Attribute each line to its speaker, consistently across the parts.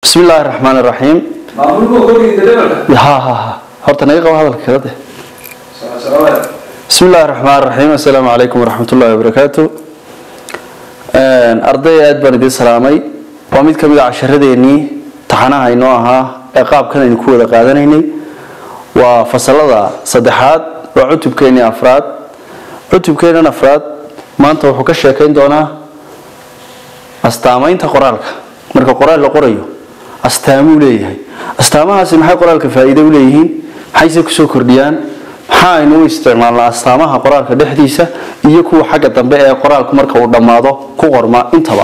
Speaker 1: bismi illaahi raxmaan raxiim
Speaker 2: maamulka kordhiga levelka
Speaker 1: ha ha ha horta naga qabo hadalka kala de
Speaker 2: salaamada
Speaker 1: bismi illaahi raxmaan raxiim assalaamu calaykum waraxmat ullahi wabarakaatu arday aad baan idiin salaamay waa mid ka mid a casharadeenii taxanaha inoo ahaa ee qaabkan aynu ku wada qaadanaynay waa fasalada saddexaad waa cutubkeenii afraad cutubkeenan afraad maanta wuxuu ka sheekayn doonaa astaamaynta qoraalka marka qoraal la qorayo astaamuu leeyahay astaamahaasi maxay qoraalka faa'iido u leeyihiin maxayse kusoo kordhiyaan maxaa aynu u isticmaalnaa astaamaha qoraalka dhexdiisa iyo kuwa xagga dambe ee qoraalku marka uu dhammaado ku qorma intaba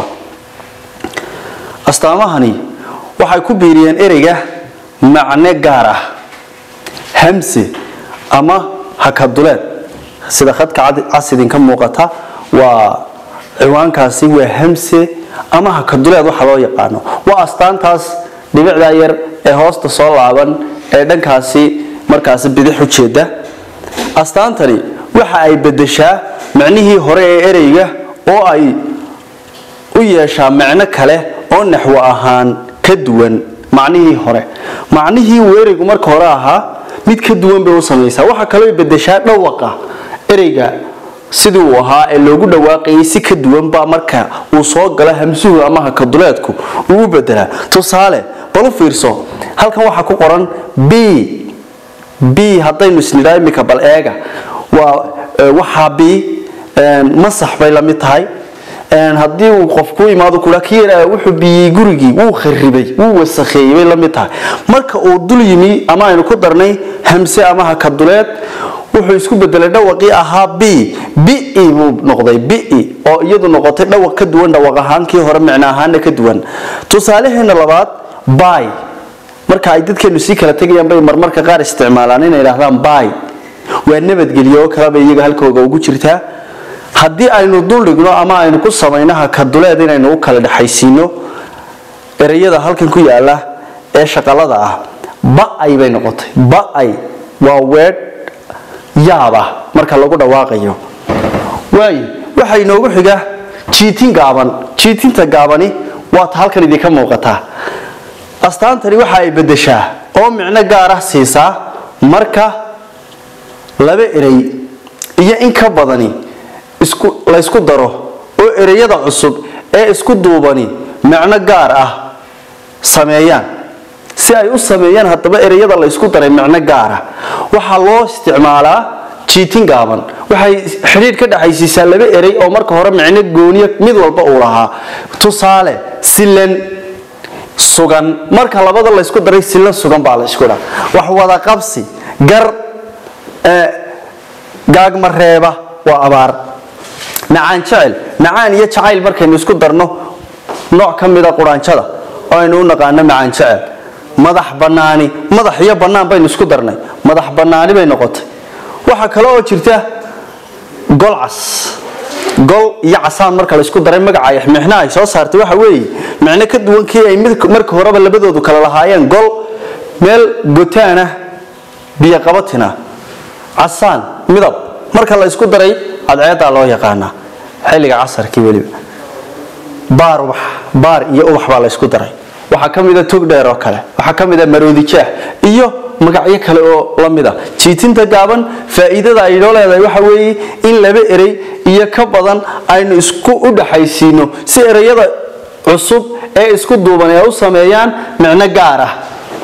Speaker 1: astaamahani waxay ku biiriyeen ereyga macne gaar ah hamse ama hakaduleed sida khadka casidinka muuqata waa ciwaankaasi waa hamse ama hakaduleed waxa loo yaqaano waa astaantaas dhibicdaa yar ee hoosta soo laaban ee dhankaasi markaasi bidix u jeeda astaantani waxa ay bedeshaa macnihii hore ee ereyga oo ay u yeeshaa macno kale oo naxwo ahaan ka duwan macnihii hore macnihii uu ereygu marka hore ahaa mid ka duwan bay u samaysaa waxa kaloo bedeshaa dhawaqa ereyga sidii uu ahaa ee loogu dhawaaqayay si ka duwanba marka uu soo galo hamsuhu ama hakaduleedku uu u bedelaa tusaale bal u fiirso halkan waxaa ku qoran b b haddaynu isnidhaa imika bal eega waa waxaa b masax bay la mid tahay haddii uu qof ku imaado kula ki yaraa wuxuu biyey gurigii wuu kharibay wuu wasakheeyey bay la mid tahay marka uu dul yimi ama aynu ku darnay hamse ama hakaduleed wuxuu isku bedelay dhawaqii ahaa b bi buu noqday bi oo iyadu noqotay dhawaq ka duwan dhawaq ahaankii hore micno ahaana ka duwan tusaalaheena labaad by marka ay dadkeenu sii kala tegayaan bay marmarka qaar isticmaalaan inay idhaahdaan by waa nabadgelyo oo kaleba iyaga halkooga ugu jirtaa haddii aynu duldhigno ama aynu ku samayno hakaduleed inaynu u kala dhexaysiino ereyada halkan ku yaala ee shaqalada ah ba-ay bay noqotay ba-ay waa weedh yaab ah marka lagu dhawaaqayo waayo waxaa inoogu xiga jiitin gaaban jiitinta gaabani waata halkan idinka muuqataa astaantani waxa ay bedeshaa oo micno gaar ah siisaa marka laba erey iyo in ka badani laysku daro oo ereyada cusub ee isku duubani macno gaar ah sameeyaan si ay u sameeyaan haddaba ereyada laysku daray macno gaar ah waxaa loo isticmaalaa jiitin gaaban waxay xidhiidh ka dhexaysiisaa laba erey oo marka hore micno gooniya mid walba uu lahaa tusaale silan sugan marka labada laysku daray silan sugan baa la isku dhaa wax wada qabsi gar gaagmareeba waa abaar macaan jecel macaan iyo jacayl markaynu isku darno nooc ka mida quraanjada oo aynu u naqaano macaan jecel madax banaani madax iyo bannaan baynu isku darnay madax bannaani bay noqotay waxaa kale oo jirta gol cas gol iyo casaan marka laysku daray magaca mixna ay soo saartay waxa weeye micno ka duwan kii ay marka horeba labadoodu kala lahaayeen gol meel gotaana biyoqabatina casaan midab marka la ysku daray cadceedaa loo yaqaanaa xilliga casarkii weliba baar ubax baar iyo ubax baa la ysku daray waxaa ka mida tog dheer oo kale waxaa ka mida maroodijaah iyo magacyo kale oo la mid a jiitinta gaaban faa'iidada ay noo leedahay waxa weeye in laba erey iyo ka badan aynu isku u dhaxaysiino si ereyada cusub ee isku duuban ee u sameeyaan micno gaar ah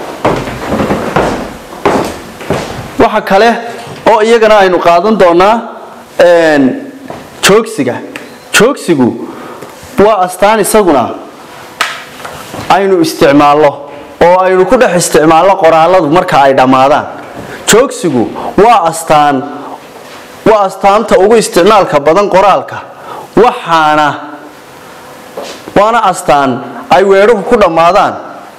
Speaker 1: waxa kale oo iyagana aynu qaadan doonaa joogsiga joogsigu waa astaan isaguna aynu isticmaalno oo aynu ku dhex isticmaalno qoraaladu marka ay dhammaadaan joogsigu waa astaan waa astaanta ugu isticmaalka badan qoraalka waxaana waana astaan ay weedhuhu ku dhammaadaan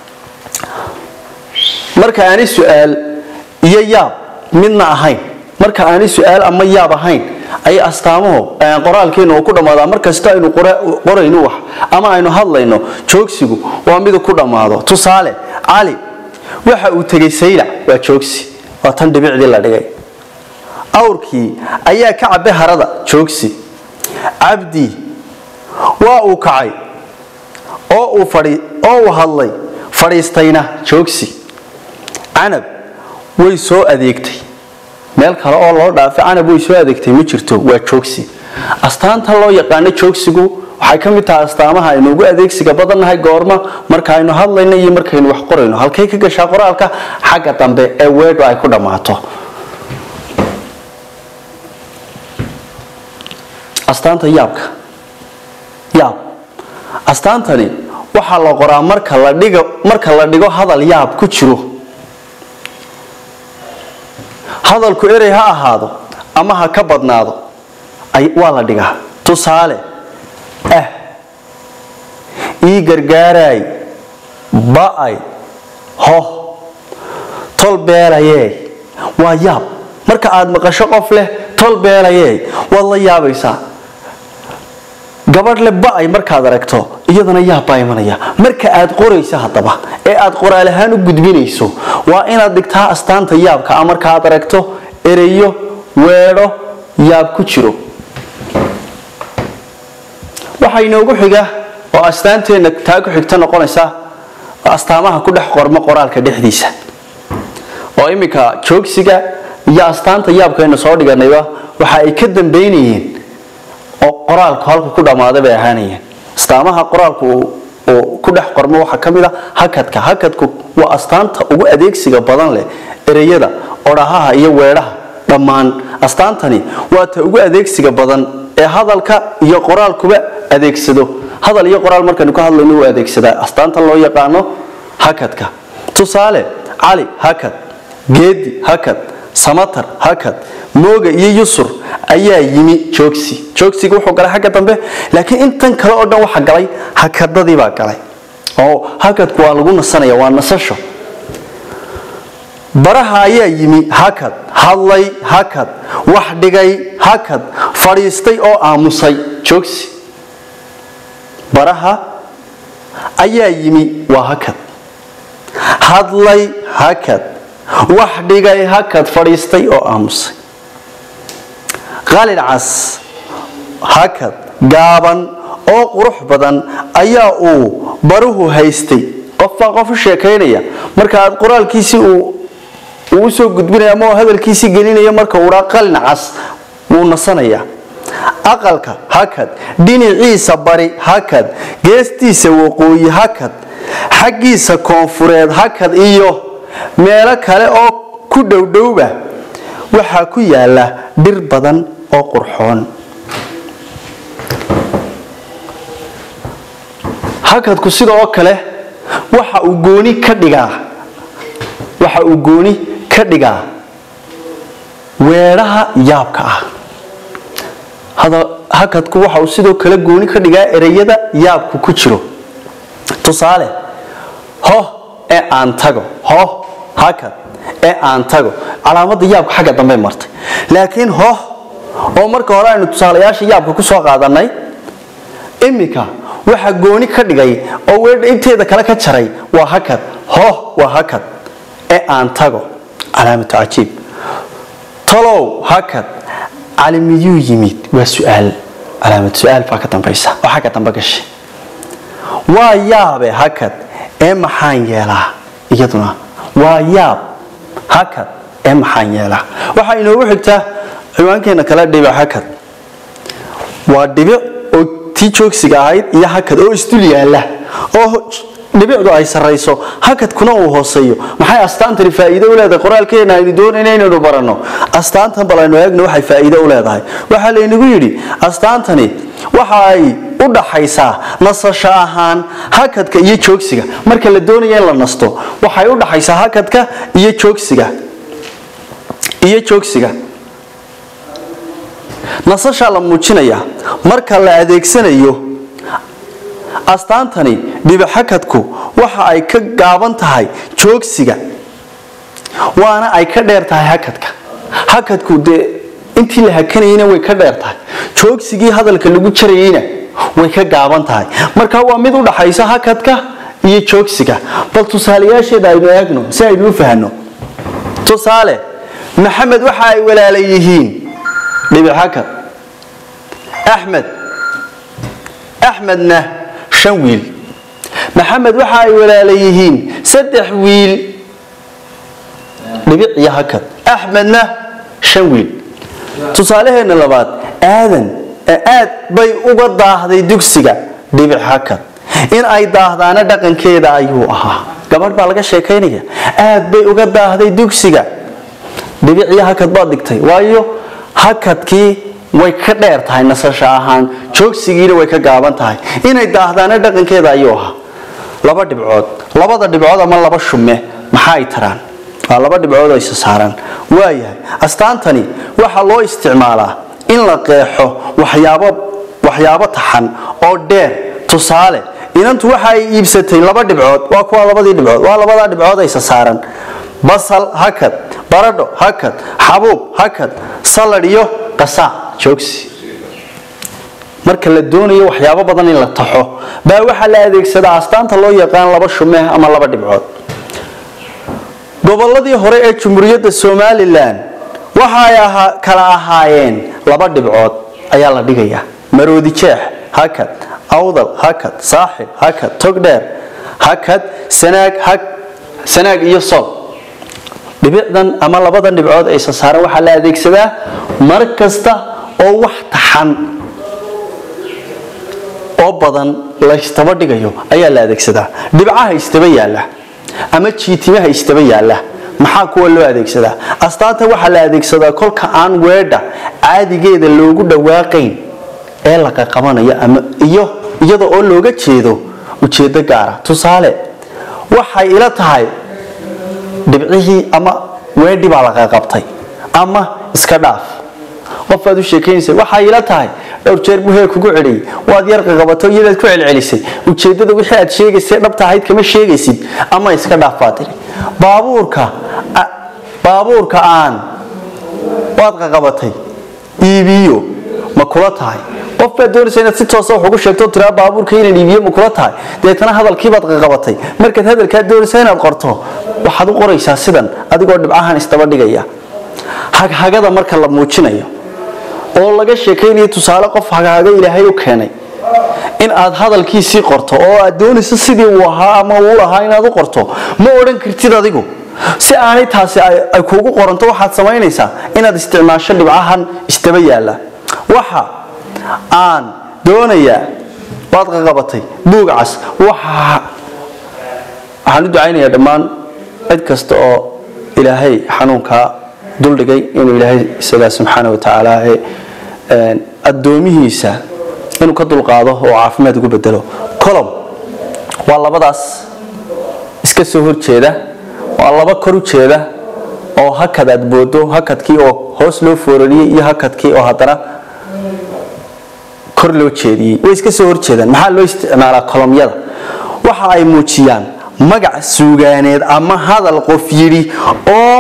Speaker 1: marka aanay su-aal iyo yaab midna ahayn marka aanay su-aal ama yaab ahayn ayay astaamuhu qoraalkeenu uu ku dhammaadaa markasta aynu qorayno wax ama aynu hadlayno joogsigu waa midu ku dhammaado tusaale cali waxa uu tegay saylac waa joogsi waa tan dhibicdii la dhigay awrkii ayaa ka cabay harada joogsi cabdi waa uu kacay oo uu fadhi oo uu hadlay fadhiistayna joogsi canab way soo adeegtay meel kale oo loo dhaafay canab way soo adeegtay ma jirto waa joogsi astaanta loo yaqaano joogsigu waxay ka mid tahay astaamaha aynu ugu adeegsiga badannahay goorma marka aynu hadlayno iyo markaynu wax qorayno halkay ka gashaa qoraalka xagga dambe ee weedhu ay ku dhammaato astaanta yaabka yaab astaantani waxaa la qoraa marka la dhigo marka la dhigo hadal yaab ku jiro hadalku erey ha ahaado ama ha ka badnaado waa la dhigaa tusaale ah ii gargaaraay ba'ay hoh tol beelayee waa yaab marka aad maqasho qof leh tol beelayee waad la yaabaysaa gabadh le ba'ay markaad aragto iyadana yaab baa imanaya marka aad qorayso haddaba ee aad qoraal ahaan u gudbinayso waa inaad dhigtaa astaanta yaabka a markaaad aragto ereyo weedho yaab ku jiro waxaa inoogu xiga oo astaanteenna taa ku xigta noqonaysa astaamaha ku dhex qormo qoraalka dhexdiisa oo iminka joogsiga iyo astaanta yaabkaynu soo dhiganayba waxa ay ka dambaynayeen oo qoraalku halku ku dhammaaday bay ahaanayeen astaamaha qoraalku uu ku dhex qormo waxaa ka mid a hakadka hakadku waa astaanta ugu adeegsiga badan leh ereyada odhahaha iyo weedhaha dhammaan astaantani waa ta ugu adeegsiga badan ee hadalka iyo qoraalkuba adeegsado hadal iyo qoraal markaynu ka hadlayno uu adeegsadaa astaanta loo yaqaano hakadka tusaale cali hakad geedi hakad samatar hakad mooga iyo yusur ayaa yimi joogsi joogsiga wuxuu galay xagga dambe laakiin intan kale oo dhan waxa galay hakadadii baa galay oo hakadku waa lagu nasanaya waa nasasho baraha ayaa yimi hakad hadlay hakad wax dhigay hakad fadhiistay oo aamusay joogsi baraha ayaa yimi waa hakad hadlay hakad wax dhigay hakad fadhiistay oo aamusay qalin cas hakad gaaban oo qurux badan ayaa uu baruhu haystay qof baa qof u sheekaynaya marka aad qoraalkiisii uu uu usoo gudbinaya ama hadalkiisii gelinaya marka uhaa qalin cas wuu nasanaya aqalka hakad dhinaciisa bari hakad geestiisa waqooyi hakad xaggiisa koonfureed hakad iyo meelo kale oo ku dhowdhowba waxaa ku yaala dhir badan oo qurxoon hakadku sidoo kale waxa uu gooni ka dhigaa waxa uu gooni ka dhigaa weedhaha yaabka ah hakadku waxa uu sidoo kale gooni ka dhigaa ereyada yaabku ku jiro tusaale hoh ee aan tago hoh hakad ee aan tago calaamada yaabka xagga dambe martay laakiin hoh oo marka hore aynu tusaalayaasha yaabka ku soo qaadanay iminka waxa gooni ka dhigay oo weedha inteeda kale ka jaray waa hakad hoh waa hakad ee aan tago calaamatu cajiib talow hakad cali miyuu yimid waa suaal calaamad su-aal baa ka dambaysa oo xagga dambe gashay waa yaabe hakad ee maxaan yeelaa iyaduna waa yaab hakad ee maxaan yeelaa waxaa inoogu xigtaa ciwaankeena kale dhibic hakad waa dhibic oo tii joogsiga ahayd iyo hakad oo isdul yaala oo dhibicdu ay sarayso hakadkuna uu hooseeyo maxay astaantani faa'iido u leedahay qoraalkeena aynu doonayna inaynu baranno astaantan bal aynu eegno waxay faa'iido u leedahay waxaa laynagu yidhi astaantani waxa ay u dhaxaysaa nasasho ahaan hakadka iyo joogsiga marka la doonaya in la nasto waxay u dhaxaysaa hakadka iyo joogsiga iyo joogsiga nasashaa la muujinaya marka la adeegsanayo astaantani dhibixakadku waxa ay ka gaaban tahay joogsiga waana ay ka dheer tahay hakadka hakadku dee intii la hakanayeyna way ka dheer tahay joogsigii hadalka lagu jarayeyna way ka gaaban tahay marka waa mid u dhaxaysa hakadka iyo joogsiga bal tusaalayaasheeda aynu eegno si aynu u fahno tusaale maxamed waxa ay walaala yihiin dhibixakad axmed axmedna shan wiil maxamed waxa ay walaala yihiin saddex wiil dhibic iyo hakad axmedna shan wiil tusaalaheena labaad aadan aad bay uga daahday dugsiga dhibic hakad in ay daahdaana dhaqankeeda ayuu ahaa gabadh baa laga sheekaynaya aad bay uga daahday dugsiga dhibic iyo hakad baad dhigtay waayo hakadkii way ka dheer tahay nasasho ahaan joogsigiina way ka gaaban tahay inay daahdaana dhaqankeeda ayuu ahaa laba dhibcood labada dhibcood ama laba shume maxaa ay taraan waa laba dhibcood oo isa saaran waayahay astaantani waxaa loo isticmaalaa in la qeexo waxyaabo waxyaabo taxan oo dheer tusaale inantu waxa ay iibsatay laba dhibcood waa kuwa labadii dhibcood waa labadaa dhibcood isa saaran basal hakad baradho hakad xabuub hakad salad iyo qasaac joogsi marka la doonayo waxyaabo badan in la taxo baa waxaa la adeegsadaa astaanta loo yaqaan laba shume ama laba dhibcood gobolladii hore ee jumhuuriyadda somalilan waxay kala ahaayeen laba dhibcood ayaa la dhigayaa maroodi jeex hakad awdal hakad saaxib hakad togdheer hakad sanaag sanaag iyo sol dhibicdan ama labadan dhibcood ee isa saaran waxaa la adeegsadaa mar kasta oo wax taxan oo badan laystaba dhigayo ayaa la adeegsadaa dhibcaha istaba yaalla ama jiitimaha istaba yaalla maxaa kuwa loo adeegsadaa astaanta waxaa la adeegsadaa kolka aan weedha caadigeeda loogu dhawaaqayn ee la qaqabanayo ama iyo iyada oo looga jeedo ujeedo gaara tusaale waxay ila tahay dhibcihii ama weedhi baa la qaqabtay ama iska dhaaf qofaad u sheekaynaysa waxay ila tahay dhowr jeer buu heer kugu celiyey waad yar qaqabato iyadaad ku celcelisay ujeedada wixii aad sheegaysay dhabta ahayd kama sheegaysid ama iska dhaaf baa tiri baabuurka baabuurka aan waad qaqabatay iibiyo ma kula tahay qof baad doonaysa inaad si toosa wax ugu sheegto tiraa baabuurka inaan iibiyo ma kula tahay deetana hadalkiibaad qaqabatay markaad hadalkaa doonaysa inaad qorto waxaad u qoraysaa sidan adigoo dhibcahan isdaba dhigaya haghagada marka la muujinayo oo laga sheekaynayo tusaale qof haghaga ilaahay u keenay in aad hadalkiisii qorto oo aad doonayso sidii uu ahaa ama uu lahaa inaad u qorto ma odhan kartid adigu si aanay taasi ay kuugu qoranto waxaad samaynaysaa inaad isticmaasho dhibcahan isdaba yaalla waxa aan doonayaa waad qaqabatay buugcas waxaan u ducaynayaa dhammaan cid kasta oo ilaahay xanuunkaa duldhigay inuu ilaahay isagaa subxaana watacaala addoomihiisa inuu ka dulqaado oo caafimaad ugu bedelo colom waa labadaas iska soo horjeeda waa laba kor u jeeda oo hakad aad boodo hakadkii oo hoos loo foorariyey iyo hakadkii oo haddana kor loo jeediyey way iska soo horjeedaan maxaa loo isticmaalaa kolomyada waxa ay muujiyaan magac suugaaneed ama hadal qof yidhi oo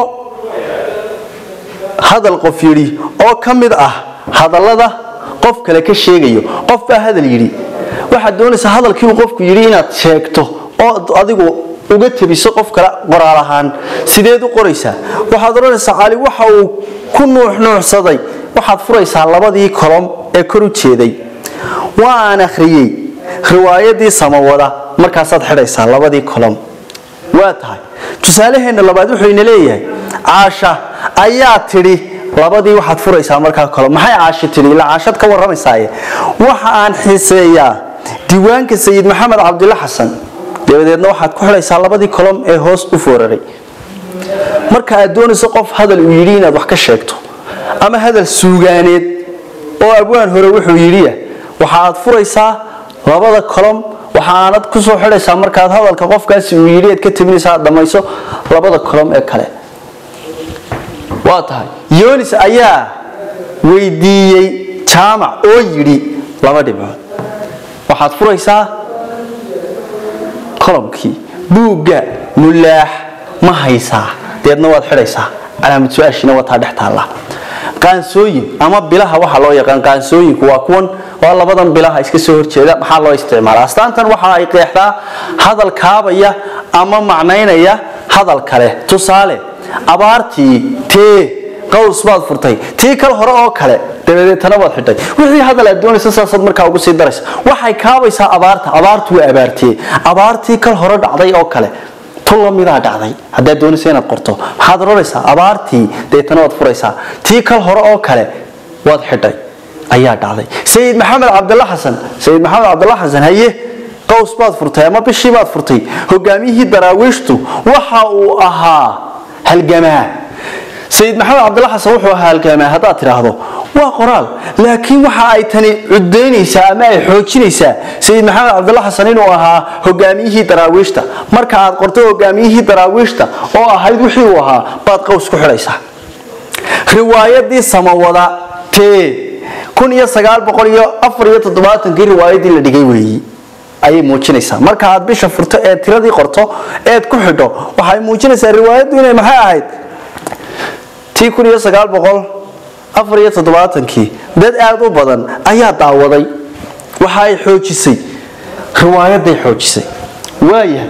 Speaker 1: hadal qof yidhi oo ka mid ah hadallada qof kale ka sheegayo qof baa hadal yidhi waxaad doonaysaa hadalkii uu qofku yidhi inaad sheegto oo adigu uga tebiso qof kale qoraal ahaan sideed u qoraysaa waxaad odhanaysaa cali waxa uu ku nuuxnuuxsaday waxaad furaysaa labadii kolom ee kor u jeeday waan akhriyey riwaayadii samawada markaasaad xidhaysaa labadii kolom waa tahay tusaalaheenna labaad wuxuu ina leeyahay caasha ayaa tidhi labadii waxaad furaysaa markaa kolom maxay caashi tidhi ilaa caashad ka warramaysaaye waxa aan xiiseeyaa diiwaanka sayid maxamed cabdilla xasan dabadeedna waxaad ku xidhaysaa labadii kolom ee hoos u fooraray marka aad doonayso qof hadal uu yidhi inaad wax ka sheegto ama hadal suugaaneed oo abwaan hore wuxuu yidhiya waxaad furaysaa labada kolom waxaanad ku soo xidhaysaa markaad hadalka qofkaasi uu yidhi aad ka tabinaysa aad dhammayso labada kolom ee kale waa tahay yonis ayaa weydiiyey jaamac oo yidhi laba dhibcood waxaad furaysaa kolomkii buugga mulaax ma haysaa deedna waad xidhaysaa calaamad su-aashiina wataa dhex taalla qaansooyin ama bilaha waxa loo yaqaan qaansooyinku waa kuwan waa labadan bilaha iska soo horjeeda maxaa loo isticmaala astaantan waxa ay qeexdaa hadal kaabaya ama macnaynaya hadal kale tusaale abaartii tee qaws baad furtay tii kal hore oo kale dabadeetana waad xidhay wixii hadal aad doonaysa saasaad markaa ugu sii daraysa waxay kaabaysaa abaarta abaartu waa abaartiyey abaartii kal hore dhacday oo kale tu lamidaa dhacday haddaad doonaysa inaad qorto maxaad odhanaysaa abaartii deetana waad furaysaa tii kal hore oo kale waad xidhay ayaa dhacday sayid maxamed cabdalla xasan sayid maxamed cabdalla xasan haye qaws baad furtay ama bishii baad furtay hogaamiyihii daraawiishtu waxa uu ahaa halgamaa sayid maxamed cabdalla xasan wuxuu ahaa halgamaa haddaad tidhaahdo waa qoraal laakiin waxa ay tani cudaynaysaa ama ay xoojinaysaa sayid maxamed cabdalla xasan inuu ahaa hogaamiyihii daraawiishta marka aad qorto hogaamiyihii daraawiishta oo ahayd wixii uu ahaa baad qaws ku xidhaysaa riwaayadii samawada tee kun iyo sagaal boqol iyo afar iyo toddobaatankii riwaayadii la dhigay weeyi ayay muujinaysaa marka aad bisha furto ee tiradii qorto eed ku xidho waxay muujinaysaa riwaayaddu inay maxay ahayd tii kun iyo sagaal boqol afar iyo toddobaatankii dad aada u badan ayaa daawaday waxa ay xoojisay riwaayaday xoojisay waaya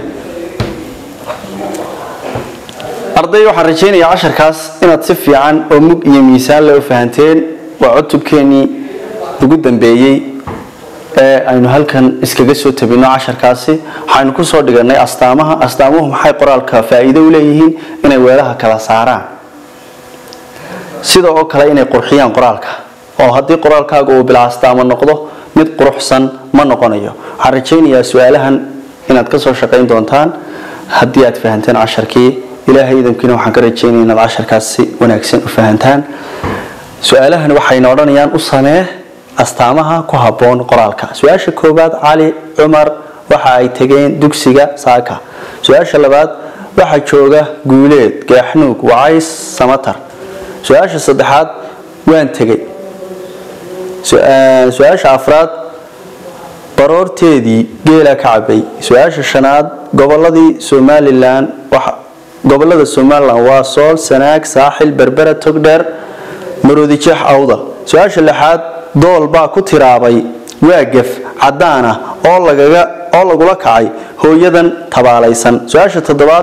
Speaker 1: arday waxaan rajaynayaa casharkaas inaad si fiican oo mug iyo miisaan le u fahanteen waa cutubkeenii ugu dambeeyey ee aynu halkan iskaga soo tabino casharkaasi waxaynu kusoo dhiganay astaamaha astaamuhu maxay qoraalka faa-iido u leeyihiin inay weelaha kala saaraan sida oo kale inay qurxiyaan qoraalka oo haddii qoraalkaaga uu bilaa astaamo noqdo mid quruxsan ma noqonayo waxaan rajaynayaa su-aalahan inaad kasoo shaqayn doontaan haddii aad fahanteen casharkii ilaahay idamkiina waxaan ka rajaynaya inaad casharkaas si wanaagsan u fahantaan su-aalahan waxayna odhanayaan u samee astaamaha ku habboon qoraalka su-aasha koowaad cali cumar waxa ay tegeen dugsiga saaka su-aasha labaad waxaa jooga guuleed gaaxnuug wacays samatar su-aasha saddexaad waan tegay su-aasha afraad baroorteedii geela ka cabay su-aasha shanaad goboladii somalilan gobolada somalilan waa sool sanaag saaxil berbera togdheer maroodijeex awdal su-aasha lixaad dool baa ku tiraabay waagaf cadaan ah oo lagaga oo lagula kacay hooyadan tabaalaysan su-aasha toddobaad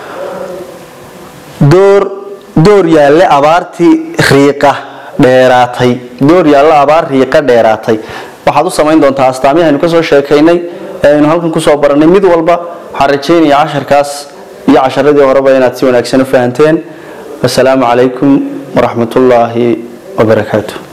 Speaker 1: door door yaalle abaartii riiqa dheeraatay door yaalle abaar riiqa dheeraatay waxaad u samayn doontaa astaamihii aynu kasoo sheekaynay ee aynu halkan kusoo baranay mid walba waxaan rajaynayaa casharkaas iyo casharadii horeba inaad si wanaagsan u fahanteen wasalaamu calaykum waraxmat ullaahi wabarakaatu